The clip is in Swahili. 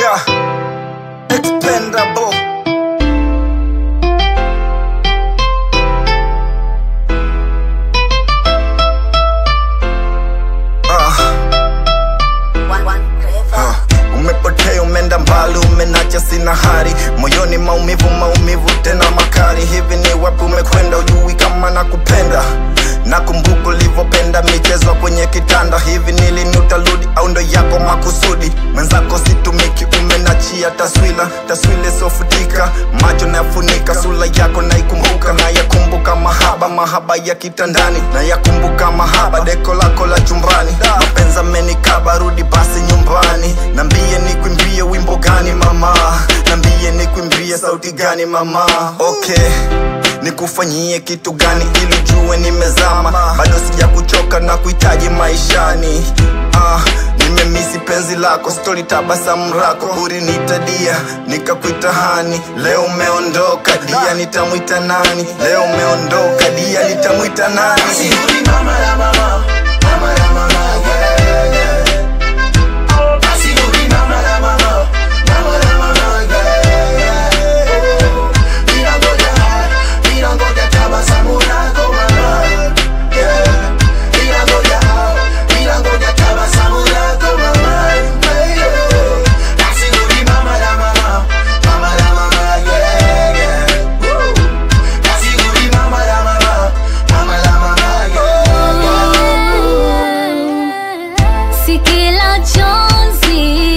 Yeah, expendable. Uh. Ah, umepotea umeenda mbali umenacha sina hari moyoni maumivu maumivu tena makali hivi ni wapi umekwenda ujui kama nakupenda nakumbuka ulivyopenda michezo kwenye kitanda hivi ni lini utarudi au ndo yako makusudi mwenzako situmiki umenachia taswira taswira isofutika macho nayafunika sura yako naikumbuka nayakumbuka mahaba mahaba ya kitandani nayakumbuka mahaba deko lako la chumbani mapenzi amenikaba rudi basi nyumbani nambie nikwimbie wimbo gani mama nambie nikwimbie sauti gani mama okay nikufanyie kitu gani ili jue nimezama bado sija kuchoka na kuhitaji maishani ah, nimemisi penzi lako stori tabasamu lako ulinitadia nikakuita hani leo umeondoka dia nitamwita nani leo umeondoka dia nitamwita nani Asirudi mama la mama, mama la mama, yeah, yeah. Asirudi mama la mama, mama la mama, yeah, yeah. Ninangoja, ninangoja tabasamu lako mama, yeah. Ninangoja, ninangoja tabasamu lako mama, yeah. Asirudi mama la mama, mama la mama, yeah, yeah. Asirudi mama la mama, mama la mama, yeah, yeah. Si kila chozi